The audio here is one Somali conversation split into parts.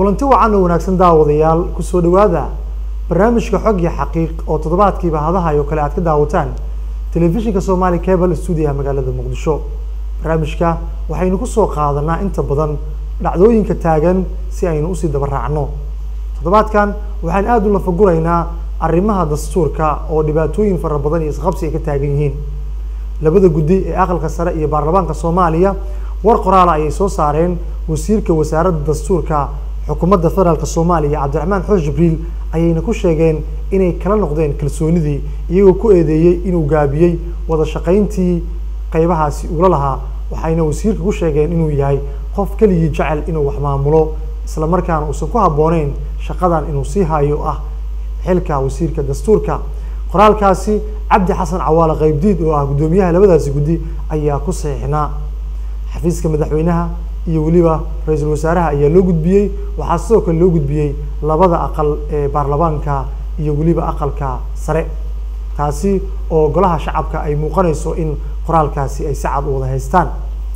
kulanti wacan oo wanaagsan daawadayaal kusoo dhawaada barnaamijka xog iyo xaqiiq oo toddobaadkiiba hadahay oo kale aad ka daawataan telefishinka somali cable stuudiyaha magaalada muqdisho barnaamijka waxaynu kusoo qaadanaa inta badan dhacdooyinka taagan si aynu usii daba raacno toddobaadkan waxaan aada u lafaguraynaa arrimaha dastuurka oo dhibaatooyin fara badan iyo isqabsi ay ka taagan yihiin labada guddi ee aqalka sare iyo baarlamaanka soomaaliya war qoraala ayay soo saareen wasiirka wasaaradda dastuurka xukuumadda federaalk soomaaliya cabdiraxmaan xoosh jibriil ayayna ku sheegeen inay kala noqdeen kalsoonidii iyagoo ku eedeeyey inuu gaabiyey wada shaqayntii qeybahaasi ula lahaa waxayna wasiirka ku sheegeen inuu yahay qof keligii jecel inuu wax maamulo isla markaana uusan ku habbooneyn shaqadan inuu sii hayo ah xilka wasiirka dastuurka qoraalkaasi cabdi xasan cawaale qeybdiid oo ah guddoomiyaha labadaasi guddi ayaa ku saxiixnaa xafiiska madaxweynaha iyo weliba ra-iisul wasaaraha ayaa loo gudbiyey waxaa sidoo kale loo gudbiyey labada aqal ee baarlamaanka iyo weliba aqalka sare taasi oo golaha shacabka ay muuqanayso in qoraalkaasi ay si cad u wada haystaan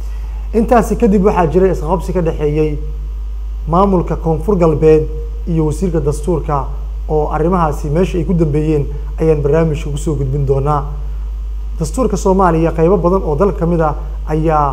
intaasi kadib waxaa jiray isqabsi ka dhexeeyey maamulka koonfur galbeed iyo wasiirka dastuurka oo arrimahaasi meesha ay ku dambeeyeen ayaan barnaamijka kusoo gudbin doonaa dastuurka soomaaliya qeybo badan oo dalka kamid ah ayaa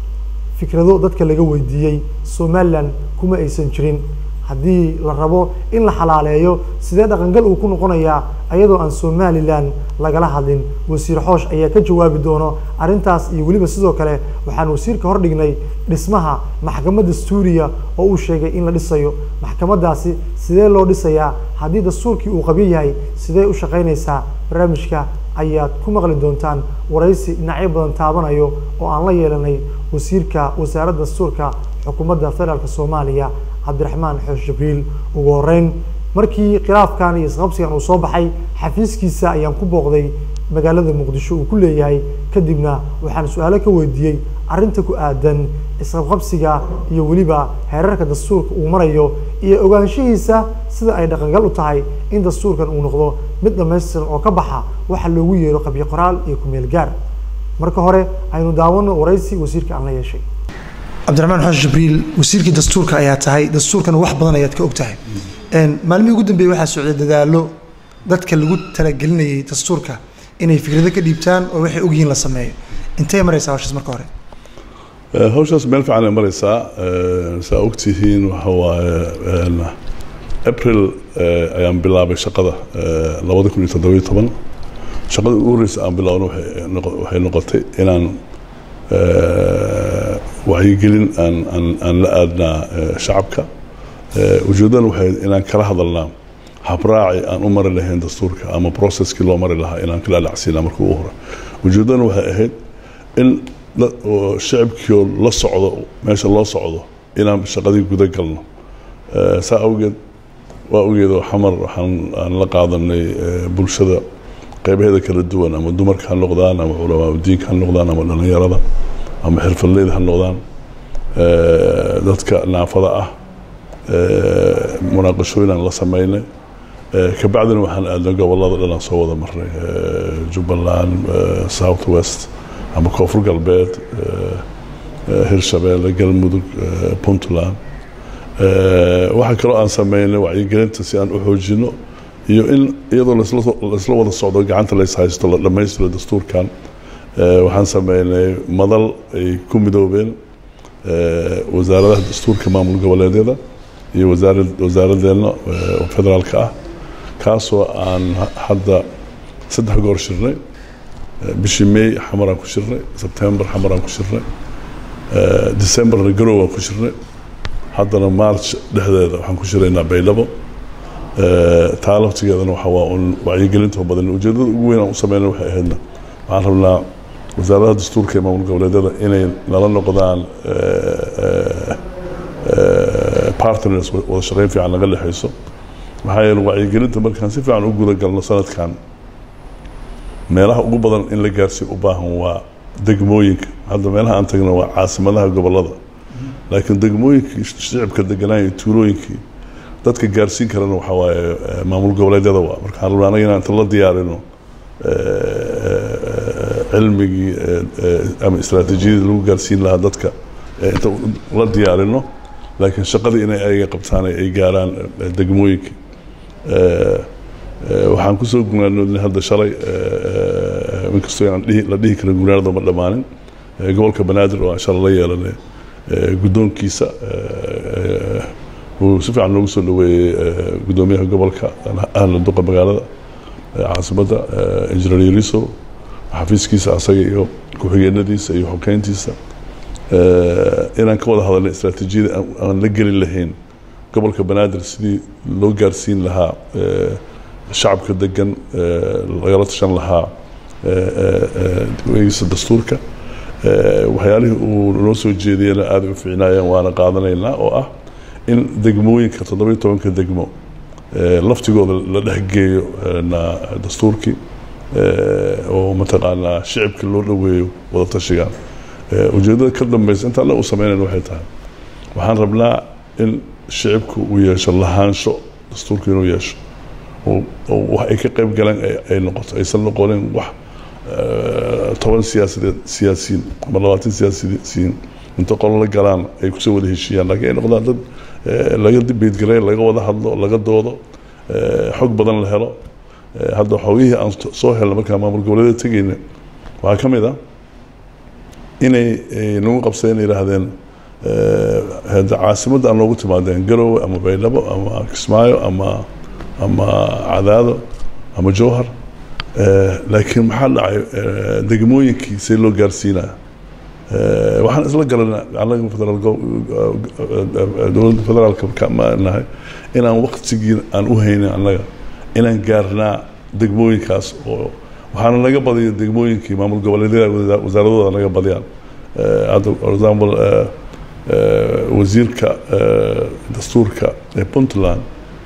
fikrado dadka laga weydiiyey somaliland kuma aysan jirin haddii la rabo in la xalaaleeyo sidee dhaqangal uu ku noqonayaa ayadoo aan somaliland lagala hadlin wasiir xoosh ayaa ka jawaabi doono arrintaas iyo weliba sidoo kale waxaan wasiirka hordhignay dhismaha maxkamad dastuuriya oo uu sheegay in la dhisayo maxkamadaasi sidee loo dhisayaa haddii dastuurkii uu qabyo yahay sidee u shaqaynaysaa barnaamijka ayaad ku maqli doontaan waraysi dhinacyo badan taabanayo oo aan la yeelanay wasiirka wasaaradda dastuurka xukuumadda federaalk soomaaliya cabdiraxmaan xoosh jibriil ugu horeyn markii khilaafkan iyo isqabsigan uu soo baxay xafiiskiisa ayaan ku booqday magaalada muqdisho uu ku leeyahay kadibna waxaan su-aalo ka weydiiyey arrinta ku aadan isqabqabsiga iyo weliba heerarka dastuurka uu marayo iyo ogaanshihiisa sida ay dhaqangal u tahay in dastuurkan uu noqdo mid dhamaystiran oo ka baxa waxa loogu yeero qabyo qoraal iyo kumeel gaar marka hore aynu daawano waraysi wasiirka aan la yeeshay cabdiraxmaan xoosh jibriil wasiirkii dastuurka ayaa tahay dastuurkana wax badan ayaad ka og tahay maalmihii ugu dambeeyey waxaa socday dadaalo dadka lagu talagelinayay dastuurka inay fikrado ka dhiibtaan oo waxay ogyihiin la sameeyo intay maraysaa hawshaas marka hore hawshaas meel fiican ay maraysaa saa ogtihiin waxa waaye april ayaan bilaabay shaqada labada kun iyo toddobiyo toban shaqada ugu horreysa aan bilaabno waxay noqotay inaan wacyigelin aan aan aan la aadnaa shacabka ujeeddana waxay inaan kala hadalnaa habraaci aan u mari lahayn dastuurka ama processkii loo mari lahaa inaan kala dhacsiinaa marka ugu hore ujeeddana waxay ahayd in shacibkii la socdo meesha loo socdo inaan shaqadii guda galno saa awgeed waa ogeedoo xamar waxaan aan la qaadanay bulshada qeybaheeda kala duwan ama dumarka ha noqdaan ama culamaaudiinka ha noqdaan ama dhallinyarada ama xirfadleyda ha noqdaan dadka naafada ah munaaqashooyin aan la sameynay kabacdina waxaan aadnay gobolada dhan aan soo wada marnay jubbaland south west ama koonfur galbeed hirshabeelle galmudug puntland waxaa kaloo aan sameynay wacyigelinta si aan u xoojino iyo in iyadoo laisla wada socdo gacanta lays haysto la dhammaystiro dastuurkan waxaan sameynay madal ay ku midoobeen wasaaradaha dastuurka maamul goboleedyada iyo wasaara wasaaradeenna federaalka ah kaasoo aan hadda saddex goor shirnay bishii may xamaraan ku shirnay sebtember xamaraan ku shirnay decemberna garow aan ku shirnay haddana march dhexdeeda waxaan ku shiraynaa baydhabo taa laftigeedana waxa waa un wacyigelinta badan ujeedada ugu weyn aan u sameyna waxay ahaydna waxaan rabnaa wasaaradaha dastuurka ee maamul goboleedyada inay nala noqdaan partners wada shaqeyn fiican naga dhexayso maxaa yeele wacyigelinta markaan si fiican u guda galno sanadkan meelaha ugu badan in la gaarsiin u baahan waa degmooyinka hadda meelaha aan tagna waa caasimadaha gobolada laakiin degmooyinkii shicibka deganaa iyo tuulooyinkii dadka gaarsiin karana waxaa waaye maamul goboleedyada waa marka waxaan rabnaa anaga inaan inta la diyaarino cilmigii ama istraatiijiyadii lagu gaarsiin lahaa dadka inta la diyaarino laakiin shaqadii inay ayaga qabtaan ay gaaraan degmooyinka waxaan kusoo gunaanoodnay hadda shalay inkastoo aan la dhihi karin gunaanada ma dhammaanin gobolka banaadir oo aan shalay la yeelanay guddoonkiisa uu si fiican noogu soo dhaweeyey guddoomiyaha gobolka ahla duqa magaalada caasimadda injineer yariso xafiiskiisa asaga iyo ku-xigeenadiisa iyo xokeyntiisa inaan ka wada hadalnay istaraatiijiyada aan la geli lahayn gobolka banaadir sidii loo gaarsiin lahaa shacabka degan lagala tashan lahaa eegisa dastuurka waxyaalihii uu noo soo jeediyena aada u fiicnaayeen waana qaadanaynaa oo ah in degmooyinka toddobiyo tobanka degmo laftigooda la dhexgeeyo dastuurkii oo mataqaanaa shicibka loo dhoweeyo wada tashigaan ujeeddada ka dambeysa intaan u sameynayn waxay tahay waxaan rabnaa in shicibku uu yeesho lahaansho dastuurka inuu yeesho oo wax ay ka qayb galaan ay noqoto aysan noqonin wax toban siyaasadeed siyaasiyiin ama labaatan siyaasiyiin inta qolo la galaan ay kusoo wada heshiiyaan laakiin ay noqdaan dad laga beedgaray laga wada hadlo laga doodo xog badan la helo hadda xogihii aan soo helna markaa maamul goboleeda tegeyna waxaa ka mid ah inay nagu qabsadeen yidhaahdeen caasimadda aan noogu timaadeen garowe ama baydhabo ama kismaayo ama ama cadaado ama jowhar laakiin maxaa dhacay degmooyinkii see loo gaarsiinaya waxaan isla galana anaga federaal dowladda federaalka ma nahay inaan waktigii aan u haynin annaga inaan gaarnaa degmooyinkaas oo waxaana naga badiya degmooyinkii maamul goboleedyada wasaaradooda naga badiyaan hadda for example wasiirka dastuurka ee puntland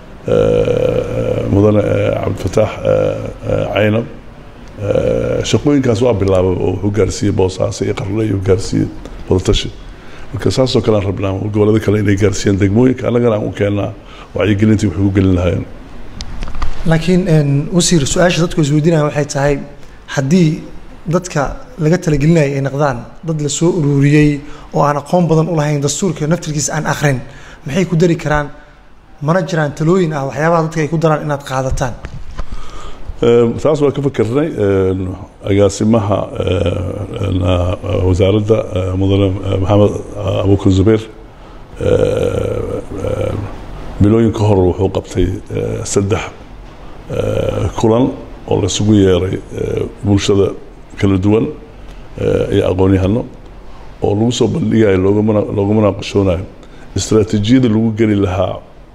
mudane cabdifataax caynab shaqooyinkaas waa bilaabay oo wuxuu gaarsiiyey boosaaso iyo qarle iyo gaarsiiyey wadatashi marka saasoo kale aan rabnaa gobolada kale inay gaarsiiyaan degmooyinka annagana aan u keennaa wacyigelintii waxay ku gelin lahaayeen laakiin wasiir su-aasha dadku isweydiinaya waxay tahay haddii dadka laga talagelinaya ay noqdaan dad la soo ururiyey oo aan aqoon badan u lahayn dastuurka naftirkiisa aan akrin maxay ku dari karaan mana jiraan talooyin ah waxyaabaha dadka ay ku daraan inaad qaadataan taas waa ka fakarnay agaasimaha wasaaradda mudane maxamed abukar zubeer bilooyin ka hor wuxuu qabtay saddex kulan oo laisugu yeeray bulshada kala duwan iyo aqoon-yahano oo lagu soo bandhigayo loogumana loogu munaaqashoonayo istaraatiijiyada lagu geli lahaa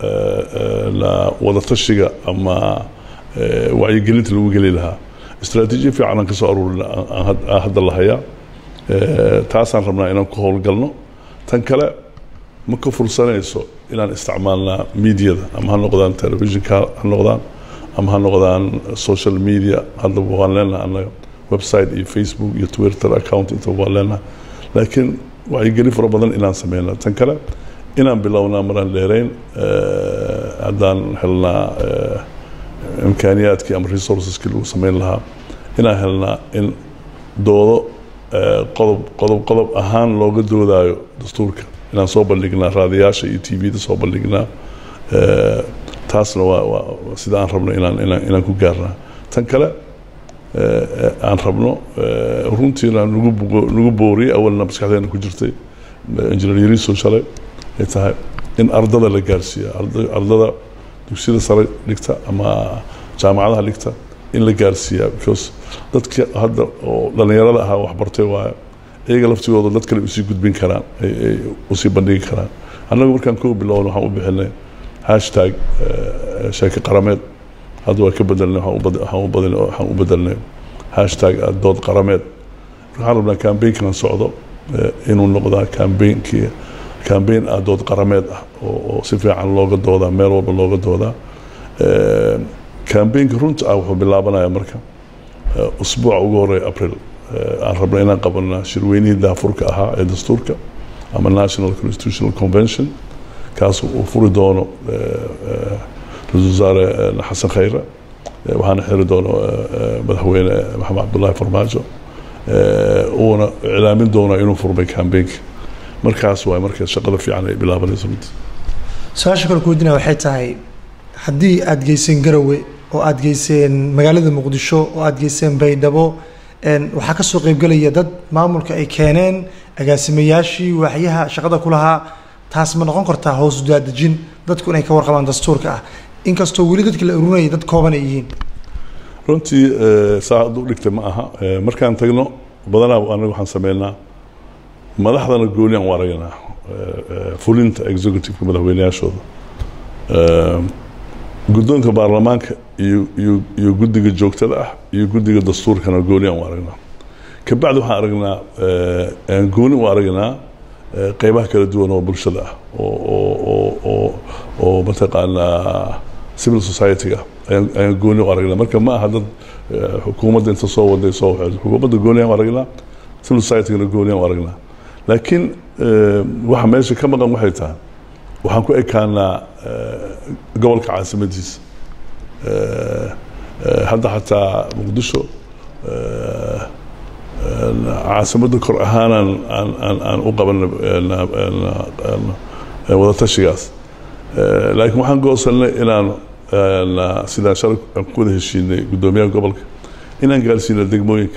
wadatashiga ama wacyigelinta lagu geli lahaa istraatiijiya fiican aan ka soo aruurina aan hadda la hayaa taasaan rabnaa inaan ku howlgalno tan kale ma ka fursanayso inaan isticmaalnaa mediada ama ha noqdaan televisionka ha noqdaan ama ha noqdaan social media haddaba waan leenaha annaga website iyo facebook iyo twitter account intaba waan leenaha laakiin wacyigelin fara badan inaan sameynaa tan kale inaan bilownaa maraan dheerayn haddaan helnaa imkaaniyaadkii ama resourceski lagu sameyn lahaa inaan helnaa in doodo qodob qodob qodob ahaan looga doodaayo dastuurka inaan soo bandhignaa raadiyaasha iyo t v-da soo bandhignaa taasna waa waa sida aan rabno inaan inaan inaan ku gaarnaa tan kale aan rabno runtiina nagu nagu booriyey awalna maskaxdeena ku jirtay engineer yariso shalay ay tahay in ardada la gaarsiiyo ardada dugsiyada sare dhigta ama jaamacadaha dhigta in la gaarsiiyaa because dadka hadda oo dhallinyarada ahaa waxbartay waayo iyaga laftigooda dad kale usii gudbin karaan ay usii bandhigi karaan annagu markaan koo bilowna waxaan u bixinay hashtag sheeke qarameed hadda waa ka bedelnay waxaan u bedelnay hashtag dood qarameed waxaan rabnaa cambaynkan socdo inuu noqdaa cambainkii cambain ah dood qarameed ah oo si fiican looga doodaa meel walba looga doodaa cambainka runta ah wuxuu bilaabanaya marka usbuuca ugu horeeya april aan rabno inaan qabana shirweynihii daafurka ahaa ee dastuurka ama national constitutional convention kaas uu furi doono ra-isul wasaare xasan khayre waxaana xiri doono madaxweyne maxamed cabdullaahi farmaajo uuna iclaamin doona inuu furmay cambainka markaas waay marka shaqada fiican ay bilaabanayso runtii su-aasha kale kuweydiinaya waxay tahay haddii aada geyseen garowe oo aada geyseen magaalada muqdisho oo aada geyseen baydhabo waxaa kasoo qeybgelaya dad maamulka ay keeneen agaasimayaashii waaxyaha shaqada ku lahaa taas ma noqon kartaa hoos daadejin dadku inay ka warqabaan dastuurka ah inkastoo weli dadki la urunayay dad kooban ay yihiin runtii saa hadduu dhigtay ma aha markaan tagno badanaa anaga waxaan sameynaa madaxdana gooniyaan u aragnaa fulinta executiveka madaxweyneyaashooda guddoonka baarlamaanka iyo iyo iyo guddiga joogtada ah iyo guddiga dastuurkana gooniyaan u aragnaa kabacdi waxaan aragnaa gooni u aragnaa qeybaha kala duwan oo bulshada ah oo oo oo oo oo mataqaanaa civil society-ga ayaan ayaan gooni u aragnaa marka ma aha dad xukuumadda inta soo waday soo waxay xukuumadda gooniyaan u aragnaa civil society-gana gooniyaan u aragnaa laakiin waxa meesha ka maqan waxay tahay waxaan ku ekaanaa gobolka caasimadiisa hadda xataa muqdisho caasimadda kor ahaanaan aan aan aan u qaban wadatashigaas laakiin waxaan goosanay inaan sidaan shalay aan ku wada heshiinay guddoomiyaha gobolka inaan gaarsiino degmooyinka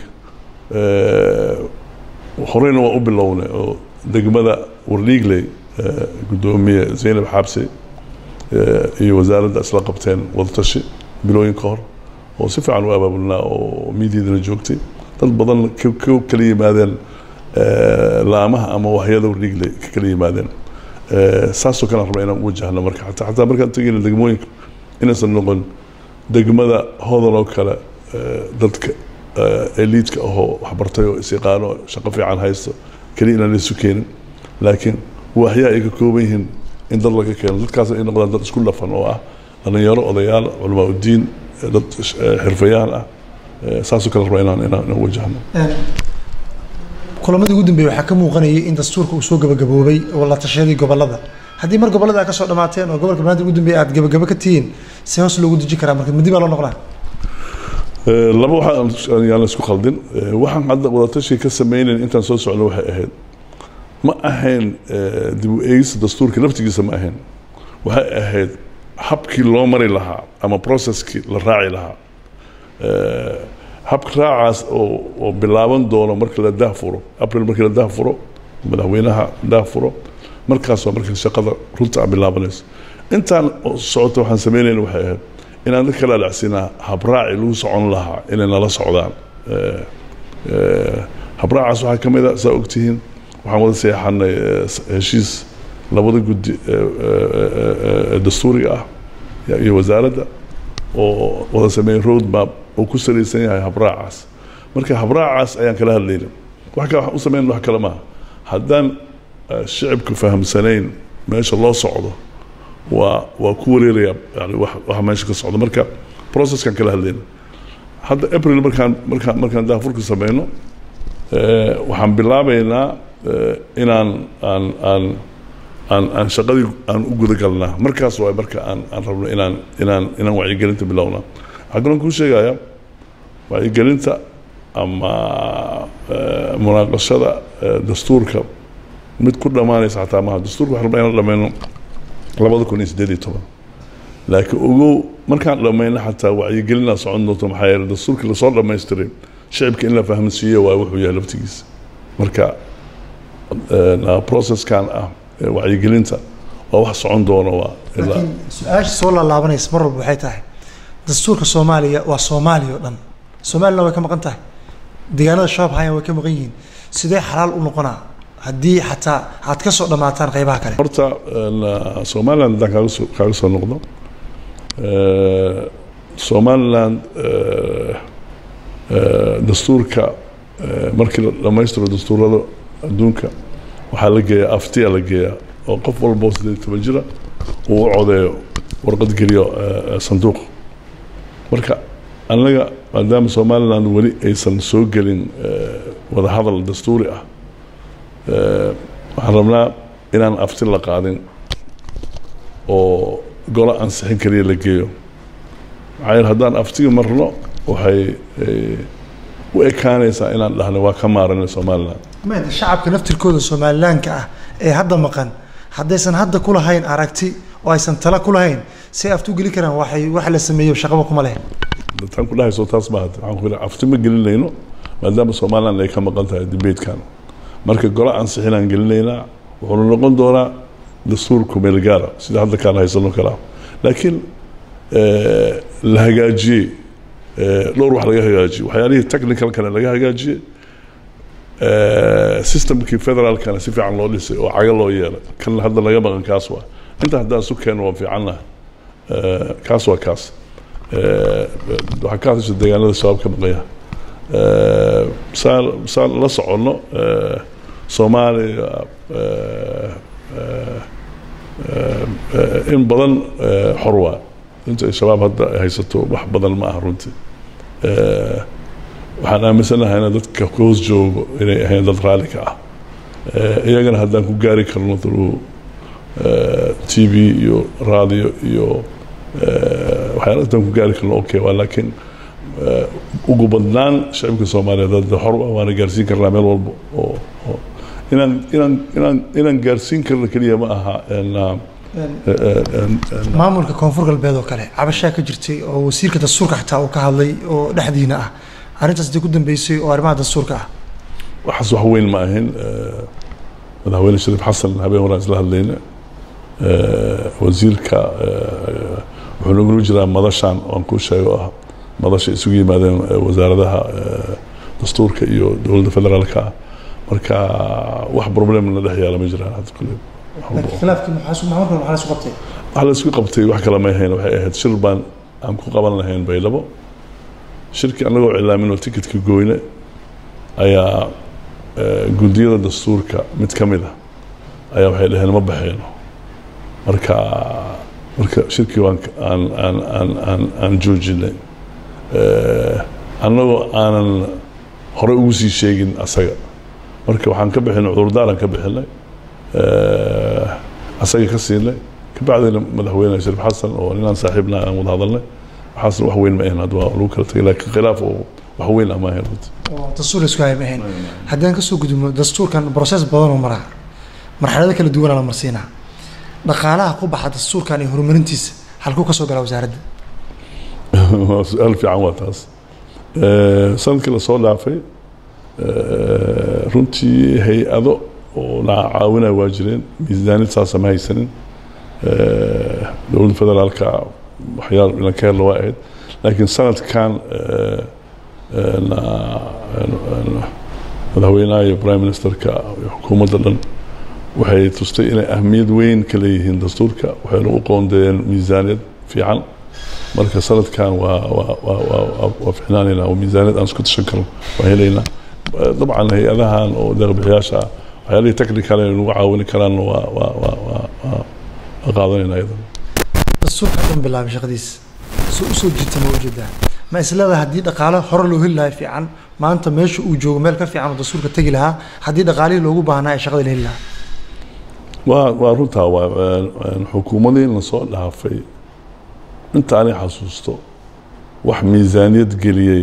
horeyna waa u bilownay oo degmada warliigley guddoomiye zaynab xaabse iyo wasaaradda isla qabteen wadatashi bilooyin ka hor oo si fiican u abaabulnaa oo miidiadana joogtay dad badan ka kala yimaadeen laamaha ama wahyada warliigley ka kala yimaadeen saasoo kale aan rabna inaan u wajahno marka xataa xataa markaan tegayna degmooyinka inaysan noqon degmada hodan oo kale dadka eliidka ahoo waxbartay oo is-yaqaano shaqo fiican haysto keliya inaan isu keenin laakiin waxyaa ay ka kooban yihiin in dad laga keeno dadkaas ay noqdaan dad isku dhafan oo ah dhalinyaro odayaal culamaa udiin dad xirfayaan ah saasoo kale rabaa inaan inaan inaan wajahno kulamadii ugu dambeeyey waxaa ka muuqanayay in dastuurka uu soo gabagaboobay oo la tashadii gobolada haddii mar gobolada aad ka soo dhamaateen oo gobolka banaadir ugu dambeeyey aad gabagabo ka tihiin see hoos loogu deji karaa marka midi baa loo noqonaa laba waxaa yaan la isku khaldin waxaan hadda wadatashi ka sameynayn intaan soo socno waxay ahayd ma ahayn dib u eegista dastuurka laftigiisa ma ahayn waxay ahayd habkii loo mari lahaa ama processkii la raaci lahaa habka raacaas oo oo bilaaban doono marka la daahfuro april markii la daahfuro madaxweynaha daahfuro markaas waa markii shaqada runta a bilaabanayso intaan socota waxaan sameynayna waxay ahayd inaan dadka kala dhacsinaa habraaci lagu socon lahaa inay nala socdaan habraacaas waxaa ka mid a saa ogtihiin waxaan wada seexanay heshiis labada guddi dastuuriga ah iyo wasaaradda oo wada sameeyey road map oo ku salaysan yahay habraacaas marka habraacaas ayaan kala hadlayna wax kale waxaan u sameyn wax kale maaha haddaan shicibku fahamsanayn meesha loo socdo waa waa ku wareeraya yani wax waxa meesha ka socdo marka processkan kala hadlayna hadda april markaan markaan markaan daafurka sameyno waxaan bilaabeynaa inaan aan aan aan aan shaqadii aan u guda galnaa markaas waay marka aan aan rabno inaan inaan inaan wacyigelinta bilownaa waxaa kaloo kuu sheegaya wacyigelinta ama munaaqashada dastuurka mid ku dhammaanaysa xataa maaha dastuurka waxaan rabnaa inaan dhameyno labada kun iyo siddeed iyo toban laakiin ogow markaan dhammayno xataa wacyigelinaa socon doonto maxaa yeele dastuurkii lasoo dhammaystiray shicibka in la fahamsiiyo waa wuxuu yahay laftigiisa marka processkan ah wacyigelinta waa wax socon doona waa laakiin su-aasha soo laalaabanaysa mar walba waxay tahay dastuurka soomaaliya waa soomaaliya oo dhan soomaaliyana way ka maqan tahay deegaanada shabaab hayan way ka maqan yihiin sidee xalaal u noqonaa haddii xataa aad ka soo dhammaataan qaybaha kale horta somaliland haddaan kaaga soo kaaga soo noqdo somaliland dastuurka markii la dhammaystiro dastuurada adduunka waxaa la geeyaa aftiya la geeyaa oo qof walba oo sideed toban jira uu u codeeyo warqad geliyo sanduuq marka annaga maadaama somaliland weli aysan soo gelin wadahadal dastuuri ah waxaan rabnaa inaan afti la qaadin oo golo ansixin kaliya la geeyo maxaa yeele haddaan aftiga marno waxay u ekaanaysaa inaan dhahno waa ka maaranay somaliland mada shacabka naftirkooda somalilaanka ah ee hadda maqan haddaysan hadda ku lahayn aragti oo aysan tala ku lahayn si aftu geli karaan waxay wax la sameeyo shaqaba kuma leh tan ku dhahayso taas ma hada waxaan ku yidhi afti ma gelinayno maadaama somaliland ay ka maqan tahay debatekan marka golo ansixinaan gelinaynaa wuxuuna noqon doonaa dastuur kumeel gaara sida hadda kaan haysano kala laakiin la hagaajiyey dhowr wax laga hagaajiyey waxyaalihii technicalkana laga hagaajiyey systemkii federaalkana si fiican loo dhisay oo caga loo yeelay kan hadda laga maqan kaas waa inta haddaan isu keeno waan fiicannaha kaas waa kaas waxaa ka hadasha deegaanada shabaab ka maqanya saan saan la soconno soomaaliya in badan xor waa inta ay shabaab hadda ay haysato wax badan ma aha runtii waxaan aaminsanahay dadka ka hoos joogo inay ahayn dad raalli ka ah iyagana haddaan ku gaari karno through t v iyo radio iyo waxyaala haddaan ku gaari karno okay waa laakiin ugu badnaan shacibka soomaaliyeed hadda xor ah waana gaarsiin karnaa meel walba oo oo inaan inaan inaan inaan gaarsiin karno keliya ma aha maamulka koonfur galbeed oo kale cabashaa ka jirtay oo wasiirka dastuurka xataa uu ka hadlay oo dhexdiina ah arrintaas dee ku dambeysay oo arrimaha dastuurka ah waxaas wax weyn ma ahin madaxweyne shariif xasan habeen horaan isla hadlayna wasiirka wuxuu nagula jiraa madashan oan kuu sheego ah madasha isugu yimaadeen wasaaradaha dastuurka iyo dowladda federaalka ah marka wax problemna dhex yaala ma jiraan hadda kule khilaafkii maxaa maamulka maxaa la isu qabtay waxa la isku qabtay wax kale ma ahayn waxay ahayd shir baan aan ku qaban lahayn baydhabo shirkii annagoo cilaamin oo tikitka goyne ayaa guddiyada dastuurka mid ka mid a ayaa waxay dhaheen ma baxeyno marka marka shirkii waan aan aan aan aan aan joojinay annagoo aanan horey ugu sii sheegin asaga marka waxaan ka bixinay cudurdaaran ka bixinay asaga ka siinay kabacdina madaxweyne shariif xasan oo ninaan saaxiibna aan wada hadalnay waxaasna wax weyn ma ahayn hadda waa lagu kala tagay laakiin khilaaf oo wax weyn ama ahayn runtii dastuur isku hay ma ahayn haddaan kasoo gudubno dastuurkan process badan oo maraa marxalado kala duwanaa la marsiinaa dhaqaalaha ku baxa dastuurkan iyo horumarintiisa halkuu ka soo galaa wasaaradda waa su-aal fiican waa taas sanadkii lasoo dhaafay runtii hay-ado oo na caawinaya waa jireen miisaanid saasa ma haysanin dowladda federaalka waxyaal ilan ka helna waa ahayd laakiin sanadkan madaxweynaha iyo prime ministerka iyo xukuumadda dhan waxay tustay inay ahmiyad weyn ka leeyihiin dastuurka waxayna u qoondeeyeen miisaaniyad fiican marka sanadkan waa waa waa waa waa ficnaanaynaa oo miisaaniyad aan isku tashan karno waan helaynaa dabcan hay-adahan oo deeqbixiyaasha ah waxyaalihii technical ay nagu caawini karaanna waa waa waa waa waa waa qaadanaynaa iyadan dastuurka dhan bilaabay shaqadiisa soo usoo jiita ma ujeedaa ma isleedahay haddii dhaqaale hore loo heli lahaa fiican maanta meesha uu joogo meel ka fiican oo dastuurka tegi lahaa haddii dhaqaalihii loogu baahnaa ee shaqada la heli lahaa waa waa runtaa waa xukuumadii lasoo dhaafay inta ani xasuusto wax miisaaniyad geliyey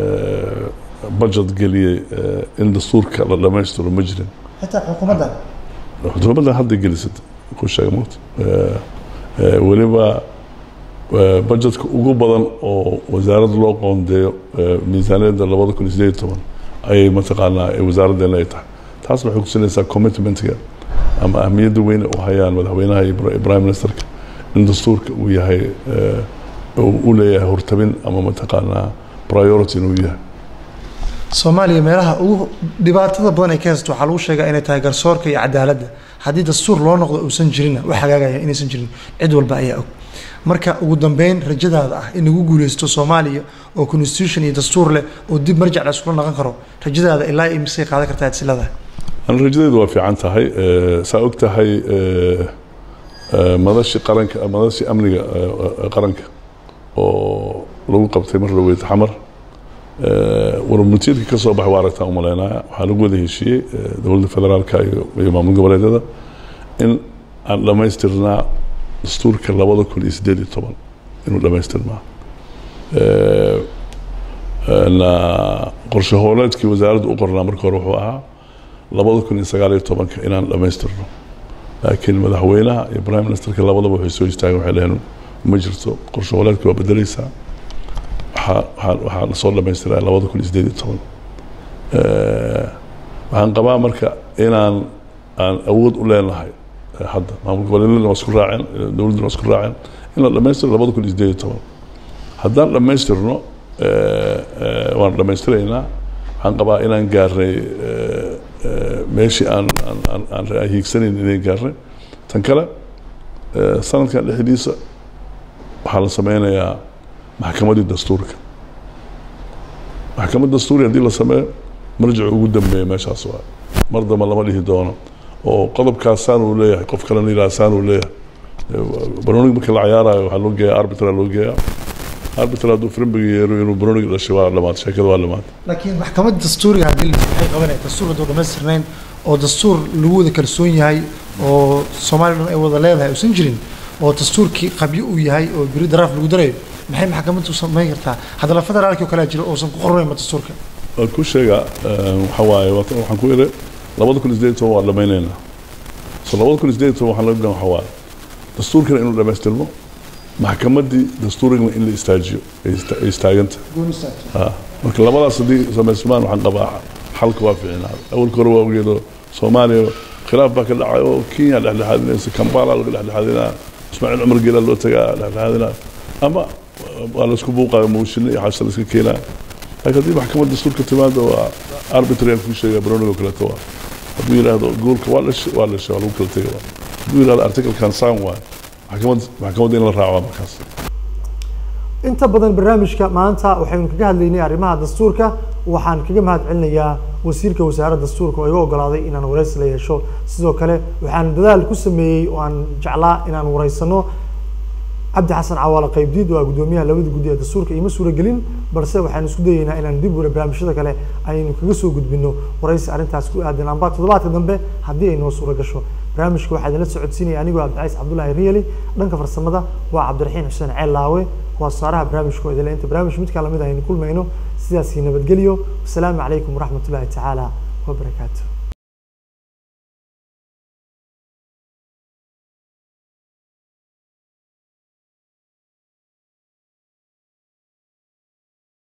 budget geliyey in dastuurka la dhammaystiro ma jirin xitaa xukuumaddan xukuumaddan hadda gelisad ku sheega mugta weliba budgetka ugu badan oo wasaaradda loo qoondeeyo miisaaniyadda labada kun iyo sideed iyo toban ayay mataqaanaa wasaaraddeena ay tahay taas waxay kusinaysaa commitmentga ama ahmiyadda weyn u hayaan madaxweynaha iyo prime ministerka in dastuurka uu yahay u leeyahay hortabin ama mataqaanaa priority inuu yahay soomaaliya meelaha ugu dhibaatada badan ay ka haysato waxaa lagu sheegaa inay tahay garsoorka iyo cadaaladda haddii dastuur loo noqdo uusan jirinna wax hagaagaya inaysan jirin cid walba ayaa og marka ugu dambeyn rajadaada ah in lagu guuleysto soomaaliya oo constitution iyo dastuur leh oo dib marjac la iskula naqon karo rajadaada ilaa imisay qaadan kartaa adsilada an rajadeedu waa fiican tahay saa og tahay madashi qaranka madashi amniga qaranka oo lagu qabtay mar dhaweyd xamar warmutiidka ka soo baxay waa aragtaan umaleynaya waxaa lagu wada heshiiyey dowladda federaalka iyo maamul goboleedyada in aan dhammaystirnaa dastuurka labada kun iyo sideed iyo toban inuu dhammaystirnaa qorshe hooleedkii wasaaraddu u qornaa marka hore wuxuu ahaa labada kun iyo sagaal iyo tobanka inaan dhammaystirno laakiin madaxweynaha iyo prime ministerka labadaba waxay soo istaageen waxay dhaheen ma jirto qorshe goboleedka waa bedeleysaa waxaa waxaa waxaa lasoo dhamaystiraa labada kun iyo sideed iyo toban waxaan qabaa marka inaan aan awood u leenahay eh, hadda maamul goboleedyadana waa isku raaceen eh, dowladduna waa isku raaceen in la dhamaystiro labada kun iyo sideed iyo toban haddaan dhammaystirno eh, eh, waan dhammaystiraynaa waxaan qabaa inaan gaarnay eh, eh, meeshii aan aan- aan aan aan hiigsanayn inay gaarnay tan kale eh, sanadkan dhexdiisa waxaa la sameynayaa maxkamaddii dastuurka maxkamad dastuuri haddii la sameeyo marjicu ugu dambeeya meeshaas waa mar damba lama dhihi doono oo qodobkaas saan uu leeyahay qof kalena yidhaha saan uu leeyahay baronig marka la cayaarayo waxaa loo geeyaa arbitra loo geeyaa arbitra hadduu frimbiga yeero inuu baronig dhashay waa dhamaad sheekada waa dhamaad laakiin maxkamadda dastuuriga haddii la waxay qabanaya dastuur hadduu dhammaystirnayn oo dastuur lagu wada kalsoon yahay oo soomaaliya dhan ay wada leedahay uusan jirin oo dastuurkii qabyo uu yahay oo beri daraaf lagu darayo maxay maxkamaddu samayn kartaa haddana federaalkii oo kale jiro uusan ku qornaynba dastuurka waan ku sheegaa waxa waaye waata- waxaan ku idhi labada kun iyo sideed iyo toban waa dhamaynaynaa so labada kun iyo sideed iyo toban waxaan laga gan waxa waaye dastuurkana inuu dhamaystirmo maxkamaddii dastuurigana in la istaajiyo ay ista- ay istaaganta Ah, marka labadaas haddii samaysmaan waxaan qabaa xalka waa fiicnaa awalka hore waa ogeedo soomaaliya khilaaf baa ka dhacay oo kenya dhexdhexaadinaysa kampala laga dhexdhexaadinaa ismaaciil cumar geela loo tagaa dhexdhexaadinaa ama waa laisku buuqayo mooshinno iyo xaasha la iska keenaa laakiin haddii maxkamad dastuurka timaado waa arbitrary aan kuu sheegaa baronigo kaleeto waa hadduu yidhaahdo goolka waa dhashay waa dhashay waa lagu kala tegay waa hadduu yidhahdo articlekan saan waay maxkamad maxkamadda in la raacaa markaas inta badan barnaamijka maanta waxaynu kaga hadlaynay arrimaha dastuurka waxaan kaga mahad celinayaa wasiirka wasaaradda dastuurka oo iga ogolaaday inaan wareysi la yeesho sidoo kale waxaan dadaal ku sameeyey oo aan jeclaa inaan wareysano cabdi xasan cawaale qaybdiid waa guddoomiyaha labada guddi ee dastuurka ima suuragelin balse waxaan isku dayeynaa inaan dib wara barnaamijyada kale aynu kaga soo gudbino wareysi arrintaas ku aadan amba toddobaadka dambe haddii ay noo suura gasho barnaamijka waxaa idinla socodsiinaya anigoo cabdicaiis cabdullaahi riyali dhanka farsamada waa cabdiraxiin xuseen ceel laawe waa saaraha barnaamijka oo idinle inta barnaamij midkaan lamid aynu kulmayno sidaasi nabadgelyo wasalaamu calaykum waraxmatullaahi tacaala wabarakaatu